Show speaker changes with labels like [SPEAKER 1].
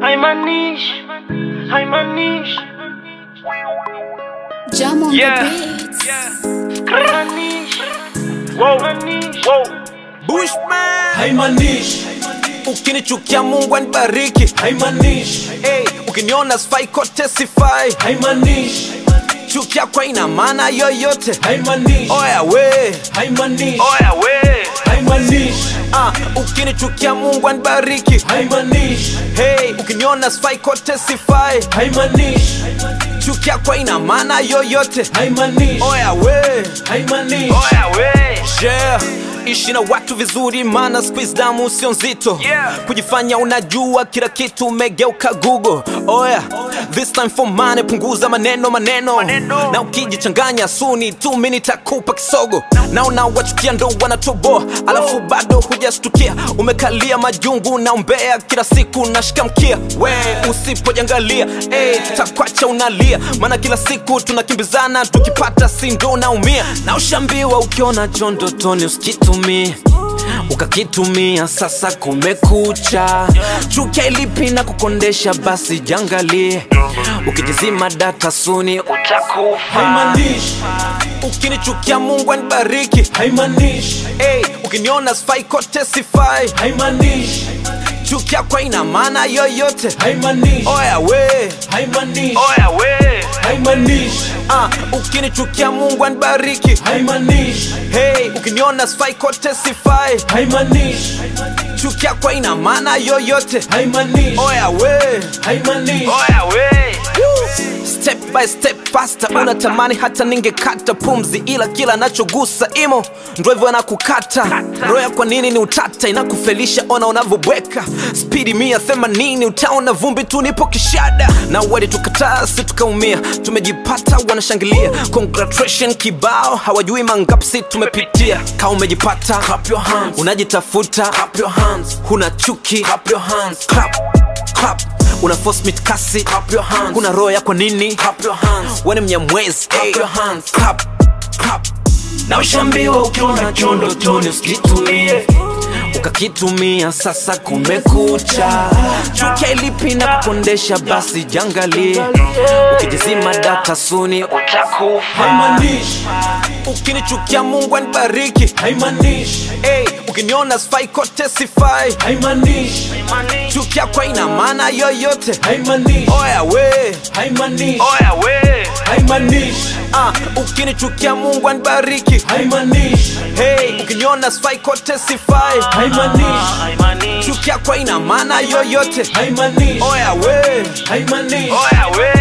[SPEAKER 1] Haimanishi, haimanishi,
[SPEAKER 2] Jam on
[SPEAKER 1] Yeah.
[SPEAKER 2] the beats.
[SPEAKER 1] haimanishi, haimanishi.
[SPEAKER 3] Bushman
[SPEAKER 4] haimanishi
[SPEAKER 3] ukinichukia Mungu anibariki
[SPEAKER 4] haimanishi
[SPEAKER 3] hey, ukiniona sifai kote sifai
[SPEAKER 4] haimanishi
[SPEAKER 3] chukia kwa ina maana yoyote
[SPEAKER 4] haimanishi
[SPEAKER 3] oya we
[SPEAKER 4] haimanishi
[SPEAKER 3] oya we
[SPEAKER 4] haimanishi
[SPEAKER 3] ah, ukinichukia Mungu anibariki
[SPEAKER 4] haimanishi
[SPEAKER 3] hey, ukiniona sifai kote sifai
[SPEAKER 4] haimanishi
[SPEAKER 3] chukia kwa ina maana yoyote
[SPEAKER 4] haimanishi
[SPEAKER 3] oya we
[SPEAKER 4] haimanishi
[SPEAKER 3] oya we yeah. ishi na watu vizuri maana squeeze damu sio nzito
[SPEAKER 1] Yeah.
[SPEAKER 3] kujifanya unajua kila kitu umegeuka google oya this time for money punguza maneno maneno,
[SPEAKER 1] Maneno.
[SPEAKER 3] na ukijichanganya suni tu mi nitakupa kisogo naona wachukia ndo wanatoboa alafu bado hujastukia umekalia majungu na umbea kila siku nashika mkia we usipojangalia hey, tutakwacha unalia maana kila siku tunakimbizana tukipata sindo naumia na ushambiwa ukiona chondotoni usikitumie ukakitumia sasa kumekucha chukia ilipi na kukondesha basi jangalie ukijizima data suni utakufa
[SPEAKER 4] haimanishi
[SPEAKER 3] ukinichukia mungu anibariki
[SPEAKER 4] haimanishi
[SPEAKER 3] hey, ukiniona sifai kote sifai
[SPEAKER 4] haimanishi
[SPEAKER 3] chukia kwa ina maana yoyote
[SPEAKER 4] haimanishi
[SPEAKER 3] oya we
[SPEAKER 4] haimanishi
[SPEAKER 3] oya we
[SPEAKER 4] haimanishi
[SPEAKER 3] ah, ukinichukia mungu anibariki
[SPEAKER 4] haimanishi
[SPEAKER 3] hey, ukiniona sifai kote sifai
[SPEAKER 4] haimanishi
[SPEAKER 3] chukia kwa ina maana yoyote
[SPEAKER 4] haimanishi
[SPEAKER 3] oya we
[SPEAKER 4] haimanishi
[SPEAKER 3] oya we step by step faster unatamani hata ningekata pumzi ila kila nachogusa imo ndo hivyo anakukata roya kwa nini ni utata inakufelisha ona unavyobweka spidi mia themanini utaona vumbi tu nipo kishada na wadi tukataa si tukaumia tumejipata wanashangilia congratulation kibao hawajui mangapsi tumepitia ka umejipata clap your hands. unajitafuta clap your hands. huna chuki clap your hands. clap, clap una force meet kasi clap your hands kuna roho yako nini clap your hands wewe ni mnyamwezi clap your hands clap clap na ushambiwa ukiona chondo toni usikitumie ukakitumia sasa kumekucha chukia ilipi na kukondesha basi jangalie ukijizima data suni utakufa
[SPEAKER 4] haimanishi
[SPEAKER 3] ukinichukia mungu anibariki
[SPEAKER 4] haimanishi
[SPEAKER 3] hey, ukiniona sifai kote sifai
[SPEAKER 4] haimanishi
[SPEAKER 3] chukia kwa ina maana yoyote
[SPEAKER 4] haimanishi
[SPEAKER 3] oya we
[SPEAKER 4] haimanishi
[SPEAKER 3] oya we
[SPEAKER 4] haimanishi
[SPEAKER 3] ah, ukinichukia mungu anibariki
[SPEAKER 4] haimanishi
[SPEAKER 3] hey, ukiniona sifai kote sifai
[SPEAKER 4] haimanishi
[SPEAKER 1] Haimanishi,
[SPEAKER 3] chukia kwa ina maana yoyote
[SPEAKER 4] haimanishi
[SPEAKER 3] oya we
[SPEAKER 4] haimanishi
[SPEAKER 3] oya we